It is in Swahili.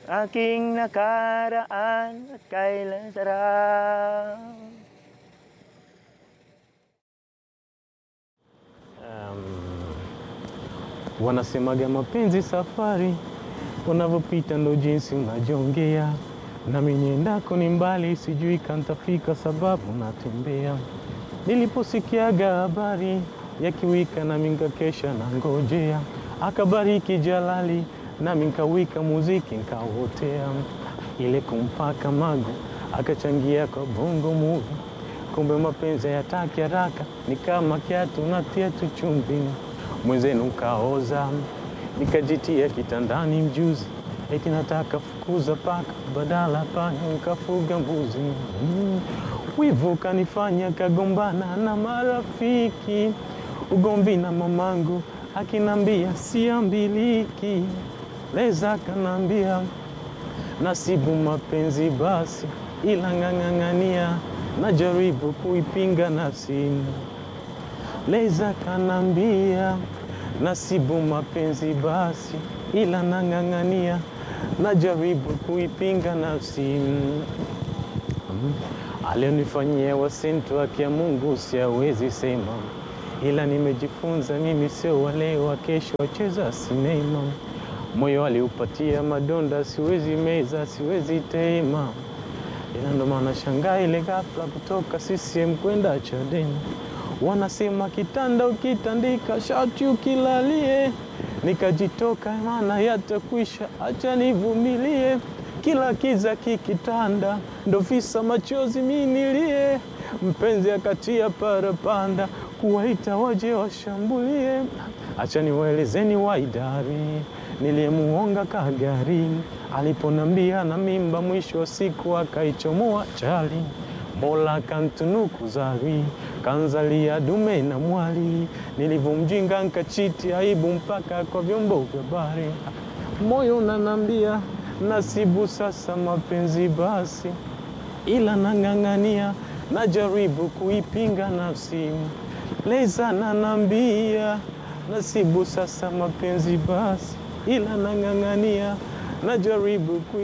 aking nakaraan at kailan sarap. Wanasemaga mapenzi safari, unavyopita ndo jinsi unajongea, nami niendako ni mbali, sijui kantafika sababu natembea. Niliposikiaga habari ya kiwika, nami nkakesha na ngojea, akabariki Jalali, nami nkawika muziki nkauotea, ile kumpaka magu akachangia kwa bongo movie. Kumbe mapenzi hayataki haraka, ni kama kiatu natia tu chumvi mwenzenu kaoza, nikajitia kitandani mjuzi, eti nataka fukuza paka, badala panya nikafuga mbuzi. Mm. Wivu kanifanya kagombana na marafiki, ugomvi na mamangu akinambia siambiliki, leza kanambia nasibu mapenzi basi, ila ng'ang'ang'ania, najaribu kuipinga nafsi Leza kanambia nasibu mapenzi basi, ila nang'ang'ania, najaribu kuipinga nafsi. Mm. Alionifanyia wasintu haki ya Mungu siawezi sema, ila nimejifunza mimi sio wale wa kesho wacheza sinema. Moyo aliupatia madonda, siwezi meza, siwezi tema, ila ndo maana shangaa ile ghafla kutoka CCM kwenda Chadema. Wanasema kitanda ukitandika shati ukilalie, nikajitoka maana yatakwisha, acha nivumilie. Kila kiza kikitanda, ndo visa machozi minilie. Mpenzi akatia parapanda, kuwaita waje washambulie. Acha niwaelezeni waidari niliyemuonga kagari, aliponambia na mimba, mwisho wa siku akaichomoa chali. Mola kantunuku zari kanzalia dume na mwali, nilivyomjinga nkachiti aibu mpaka kwa vyombo vya habari. Moyo unanambia nasibu sasa mapenzi basi, ila nang'ang'ania, najaribu kuipinga nafsi. Leza nanambia nasibu sasa mapenzi basi, ila nang'ang'ania, najaribu kui